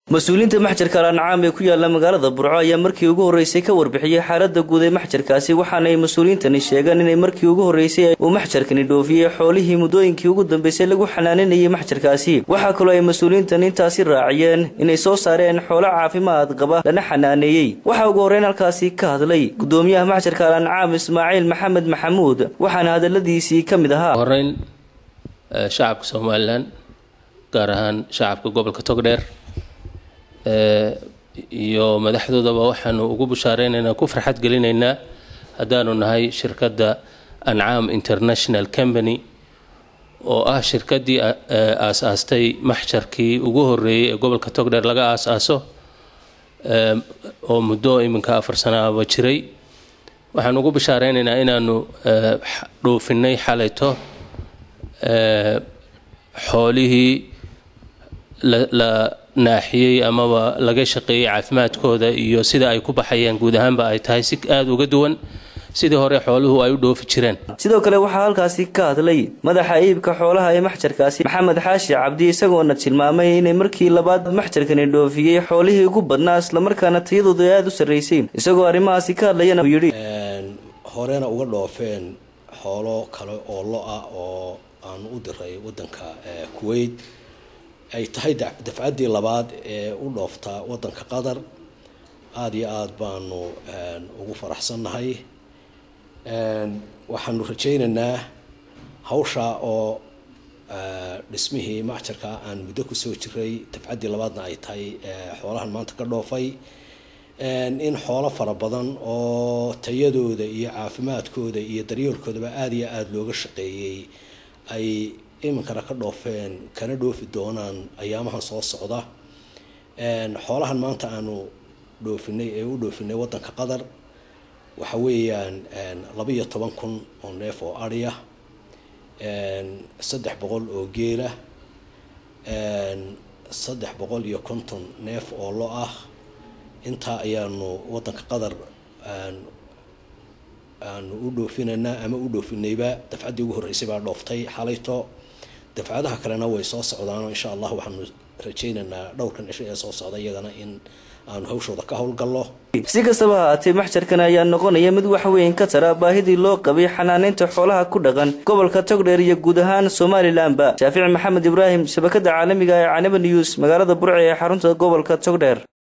mas-uuliyiinta maxjarka alancaam ee ku yaala magaalada burco ayaa markii ugu horreysay ka warbixiyey xaalada guud ee maxjarkaasi waxaana ay mas-uuliyiintani sheegeen inay markii ugu horreysay uu maxjarkani dhoofiyey xoolihii muddooyinkii ugu dambeysay lagu xanaaninayay maxjarkaasi waxaa kaloo ay mas-uuliyiintani intaasi raaciyeen inay soo saareen xoolo caafimaad qaba lana xanaaneeyey waxaa ugu horreyn halkaasi ka hadlay gudoomiyaha maxjarka alancaam ismaaciil maxamed maxamuud waxaana hadaladiisii ka mid ahaa horeyn shacabka somalilan gaar ahaan shacabka gobolka togdheer iyo madaxdoodaba waxaanu ugu bushaareynayna ku farxad gelinaynaa haddaanu nahay shirkadda ancaam international company oo ah shirkaddii aas-aastay maxjarkii ugu horreeyey ee gobolka togdheer laga aas-aaso oo muddo iminka afar sanaaba jiray waxaanu ugu bushaareynayna inaanu dhoofinay xalayto xoolihii la naaxiyey amaba laga shaqeeyey caafimaadkooda iyo sida ay ku baxayaan guud ahaanba ay tahay si aada uga duwan sidii hore xooluhu ay u dhoofi jireen sidoo kale waxaa halkaasi ka hadlay madaxa iibka xoolaha ee maxjarkaasi maxamed xaashi cabdi isagoona tilmaamay inay markii labaad maxjarkani dhoofiyey xoolihii ugu badnaa islamarkaana tayadooda aada u sarreysay isagoo arrimahaasi ka hadlayana uu yidhi horena uga dhoofeen xoolo kale oo lo-ah oo aanu u diray wadanka kuwait ay tahay dafcaddii labaad ee u dhooftaa waddanka qatar aada iyo aada baanu ugu faraxsannahay waxaanu rajaynaynaa hawshaa oo dhismihii macjarka aan muddo kusoo jiray dafcaddii labaadna ay tahay xoolahan maanta ka dhoofay in xoolo fara badan oo tayadooda iyo caafimaadkooda iyo daryeelkoodaba aada iyo aada looga shaqeeyey ay iminkana ka dhoofeen kana dhoofi doonaan ayaamahan soo socda xoolahan maanta aanu dhoofinay ee u dhoofinay waddanka qatar waxa weeyaan laba iyo toban kun oo neef oo adhiya saddex boqol oo geela saddex boqol iyo konton neef oo lo ah intaa ayaanu waddanka qatar aanu u dhoofinaynaa ama u dhoofinayba dafcaddii ugu horreysay baa dhooftay xalayto dafcadaha kalena way soo socdaanoo insha allah waxaanu rajaynaynaa dhowrkan cisho ee soo socda iyagana in aanu hawshooda ka howlgallo si kastaba haatee maxjarkan ayaa noqonaya mid wax weyn ka tara baahidii loo qabay xanaaneynta xoolaha ku dhaqan gobolka togdheer iyo guud ahaan somalilanba shaafici maxamed ibraahim shabakada caalamiga ee canaba news magaalada burce ee xarunta gobolka togdheer